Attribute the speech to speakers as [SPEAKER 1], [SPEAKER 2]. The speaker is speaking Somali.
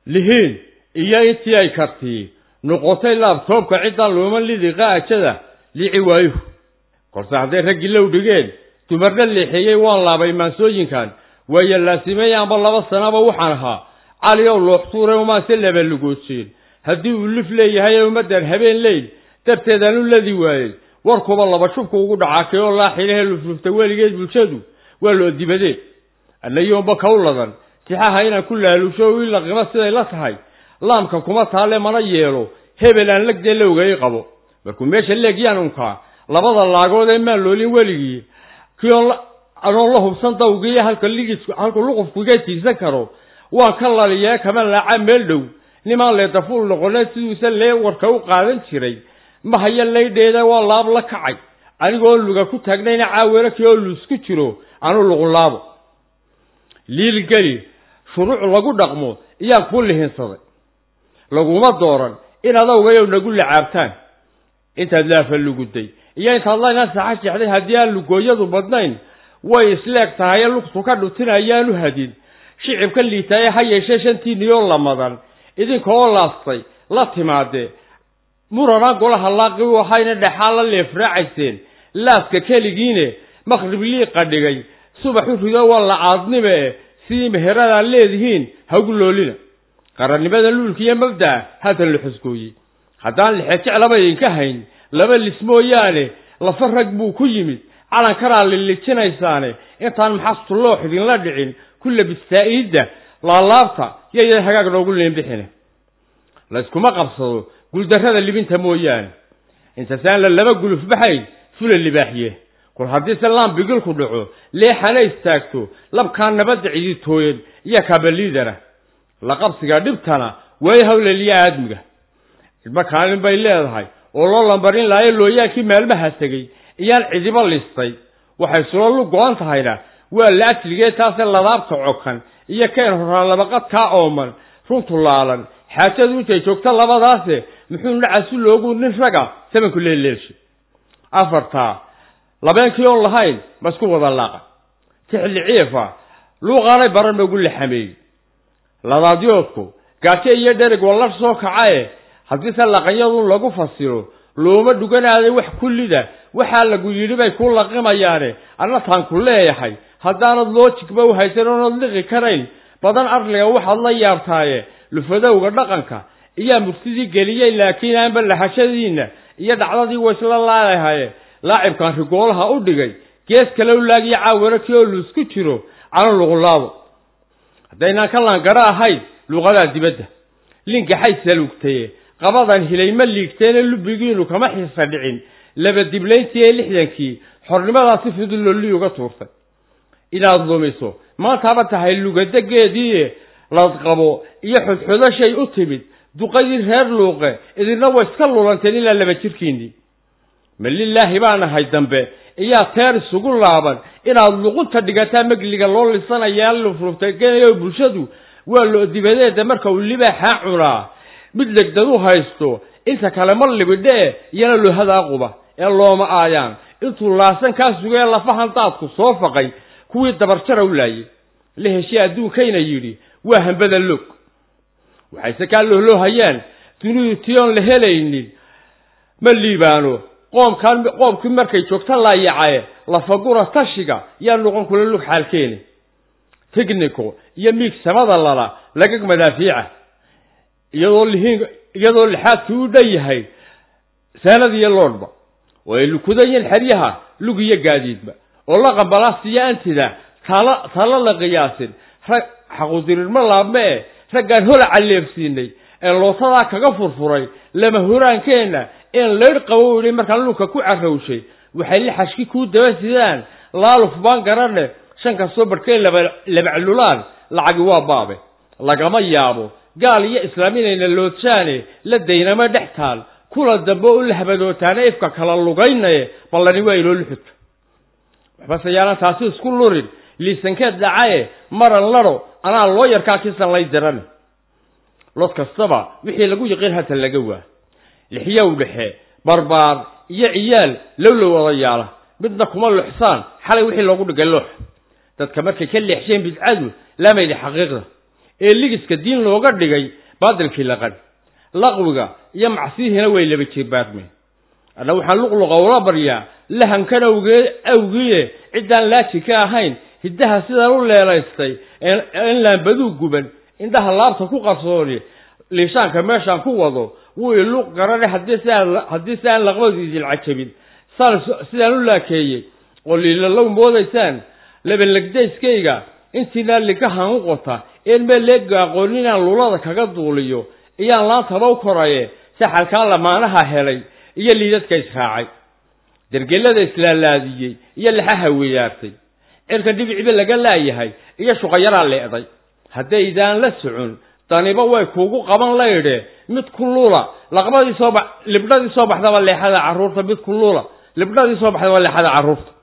[SPEAKER 1] lihiin iyo intii ay kartii noqotay laabtoobka ciddaan looma lidiqa ajada lici waayuhu kolse hadday raggii low dhigeen dumarna leexeeyey waan laabay maansooyinkan waayo laasimey amba laba sanaba waxaan ahaa cali ow looxtuure umaanse labalugoojeen haddii uu lif leeyahay ee ummaddan habeen leyl darteedaan u ladi waayey warkuba laba shubku ugu dhacaakay oo laaxilahe luflufta weligeed bulshadu waa loo dibadeed annayoonba kaw ladan tixaha inaan ku laalusho o ila qimo siday la tahay laamka kuma taalle mana yeelo hebel aan legdee lowgay qabo markuu meesha leegyaan unkaa labada laagood ee maan loolin weligii kii oon anoon la hubsan dawgiiyo halka ligis halku luqufku iga tiirsan karo waan ka laliyee kama laaca meel dhow nimaan leedafuul noqoneen siduusa lee warka u qaadan jiray ma haya laydheeda waa laab la kacay anigoo luga ku taagnayna caawera kii oo luusku jiro anu luqunlaabo liilgeli shuruuc lagu dhaqmo iyaan kuu lihinsaday laguma dooran inaad awgayow nagu lacaabtaan intaad laafa luguday iyo intaad laynaan saxa jeexday haddii aan lugooyadu badnayn way isleeg tahay ee lugtu ka dhutin ayaanu hadin shicibka liitaaye ha yeeshee shantiiniyoo lamadan idinka oo laastay la timaadee muranaan golaha laaqi u ahayna dhexaa la leefraacayseen laaska keligiine maqrib liiqa dhigay subaxu rido waa la caadnime e sidii meheradaad leedihiin hagu loolina qarannimada luulka iyo mabda'a haatan la xusgooyey haddaan lixe jeclaba idinka hayn laba lis mooyaane lafa rag buu ku yimid calankanaa lilijinaysaane intaan maxastuloox idinla dhicin ku labistaa iidda laalaabta yaydan hagaag noogu leembixine layskuma qabsado guuldarrada libinta mooyaane intasaan la laba guluf baxayn fula libaaxiye kol haddiise laan bigilku dhaco leexana istaagto labkaa nabadda ciditooyan iyo kabaliidana la qabsiga dhibtana way hawleliya aadmiga cidba kaalin bay leedahay oo loo lambarin laayo looyaankii maalmaha tegey iyaan cidiba listay waxay sula lu go-an tahayna waa la ajligee taase ladaabta cokan iyo keen horaa labaqadkaa ooman runtu laalan xaajadu intay joogto labadaase muxuu nacasu loogu nin raga samanku leeleelshay afartaa labeenkii oon lahayn ma isku wada laaqa tixli ciifa luuqaanay baran noogu laxameeyey ladaadyoodku gaajo iyo dherig wallar soo kacae haddiise laqanyadu lagu fasiro looma dhuganaaday wax kullida waxaa lagu yidhi bay ku laqimayaane anna taan ku leeyahay haddaanad loojigba u haysan oonad liqi karayn badan arliga waxaad la yaabtaaye lufadowga dhaqanka iyaa murtidii geliyey laakiin aanba lahashadiinna iyo dhacdadii waysla laadahaye laacibkan rigoolaha u dhigay gees kale u laagiyo caawara kii oo luusku jiro cana luqulaabo haddaynaan ka laangaro ahayn luuqadaa dibadda linkaxay saluugtaye qabadan hilay ma liigteene lubigiinu kama xiisa dhicin laba diblayntii ee lixdankii xornimadaa si fudud lolli uga tuurtay inaad lumiso maantaaba tahay lugadegeedii ladqabo iyo xodxodashay u timid duqadii reer luuqe idinna way iska lulanteen ilaa laba jirkiinnii ma lilaahi baan ahay dambe iyaa teer isugu laaban inaad luqunta dhigataa megliga loo lisanayaa lufruftagenayo bulshadu waa loo dibadeeda marka uu libaaxaa cunaa mid legdad u haysto inta kale ma libidhee iyana lohada quba ee looma aayaan intuu laasan kaa sugee lafahan daadku soo faqay kuwii dabarjara u laayay la heshii adduunkayna yidhi waa hambada loog waxayse kaa lohlohayaan dunidu tion la helaynin ma liibaano qoomkaan qoomkii markay joogta laayacaye lafagura tashiga yaa noqon kula lug xaalkeeni tignico iyo miig samada lala lagag madaafiica iyadoo lihiin iyadoo lixaadkii u dhan yahay saanad iyo loodhba oo ay lukudayiin xeryaha lug iyo gaadiidba oo la qambalaasiyo antida taala talo la qiyaasin rag xaqudirirma laabme e raggaan hola calleefsiinay ee lootadaa kaga furfuray lama horaankeenna een leydh qabo idhi markaan lugka ku carrawshay waxay lixashki kuu daba sidaan laaluf baan garane shan kastoo barhkeen laba labaclulaan lacagi waa baabe lagama yaabo gaal iyo islaam inayna loodshaane la daynama dhex taal kula dambe u lahbadootaana ifka kala lugaynaye ballani waa iloo luxudka waxbase yaanan taasi isku lurin liisankeed dhacaye maran ladho anaa loo yarkaa kisan lay dirane lod kastaba wixii lagu yiqiin hata laga waa lixyow dhexe barbaar iyo ciyaal lowlow odayaala midna kuma luxsaan xalay wixii loogu dhigay loox dadka markay ka leexsheen bidcadu laamaydi xaqiiqda ee ligiska diin looga dhigay baadilkii laqan laqwiga iyo macsiyihiina way laba jirbaarmeen anna waxaan luqluqa ula baryaa lahankan awgee awgiye ciddaan laaji ka ahayn hiddaha sidaan u leelaystay in laambaduu guban indhaha laabta ku qarsooni liishaanka meeshaan ku wado wuu iluuq garane haddii siaan haddii si aan laqbadiisin cajabin saan sidaan u laakeeyey oo liilalow moodaysaan labanlegdayskayga intiinaa likahan u qota een meel leega aqoon inaan lulada kaga duuliyo iyaan laantaba u koraye saxalkaan lamaanaha helay iyo liidadka israacay dergelada islaalaadiyey iyo laxaha weyaartay cirka dhibiciba laga laayahay iyo shuqayaraa leeday haddaydaan la socon daniba way kuugu qaban laydhe mid ku lula laqbadii soo ba libdhadii soo baxdaba leexada carruurta mid ku lula libdhadii soo baxdaba leexada carruurta